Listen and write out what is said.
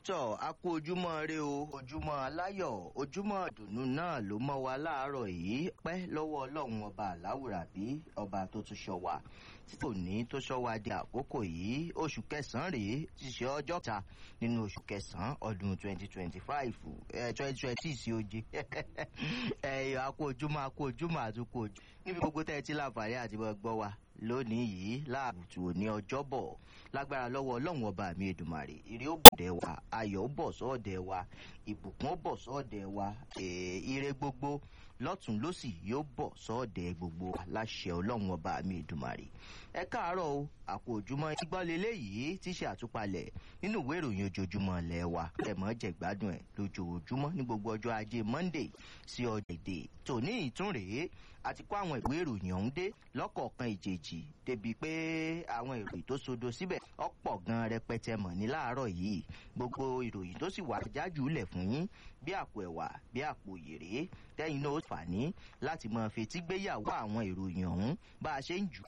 tọ́ a kú ojúmọ́ rẹ o ojúmọ́ aláyọ̀ ojúmọ́ ìdùnnú náà ló mọ́ wa láàárọ̀ yìí pẹ́ lọ́wọ́ ọlọ́run ọba àláwùrà bí ọba tó tún ṣọ́ wa tí kò ní tó ṣọ́ wa di àkókò yìí oṣù kẹsàn-án rèé ti ṣe ọjọ́ ta nínú oṣù kẹsàn-án ọdún twenty twenty five twenty twenty sí oje ẹ̀yọ́ a kú ojúmọ́ a kú ojúmọ́ àtúkù ojú níbi gbogbo tẹ́ ẹ ti láǹfààní àti gbọ́ wa lónìí yìí láàbùtù òní ọjọ́bọ̀ lágbára lọ́wọ́ ọlọ́run ọba mi èdùmàrè ire ó bọ̀dẹ̀ wa ayọ̀ ó bọ̀ sọ́ọ̀dẹ̀ wa ìbùkún ó bọ̀ sọ́ọ̀dẹ̀ wa ire gbogbo lọ́tún lọ́sì yóò bọ̀ sọ́ọ̀dẹ̀ gbogbo wa láṣẹ ọlọ́run ọba mi èdùmàrè ẹ káàárọ̀ o àpò òjúmọ́ ìgbọ́n leléyìí ti ṣe àtúpalẹ̀ nínú ìwé ìròyìn ojoojúmọ́ ilẹ̀ wa ẹ̀mọ́ jẹ̀gbádùn ẹ̀ lójoojúmọ́ ní gbogbo ọjọ́ ajé monday sí ọjọ́ èdè tòní ìtúnrèé àti kó àwọn ìwé ìròyìn ọ̀hún dé lọ́kọ̀ọ̀kan ìjèjì débi pé àwọn ìròyìn tó sodo síbẹ̀ ọ̀pọ̀ gan rẹpẹtẹ mọ̀ ní láàárọ̀ yìí gbogbo ìròyìn tó sì wà jájú lẹ̀ fún yín bí àpò ẹ̀wà bí àpò yèrè tẹ́yìn náà ó fà ní láti máa fetí gbéyàwó àwọn ìròyìn ọ̀hún bá a ṣe ń jù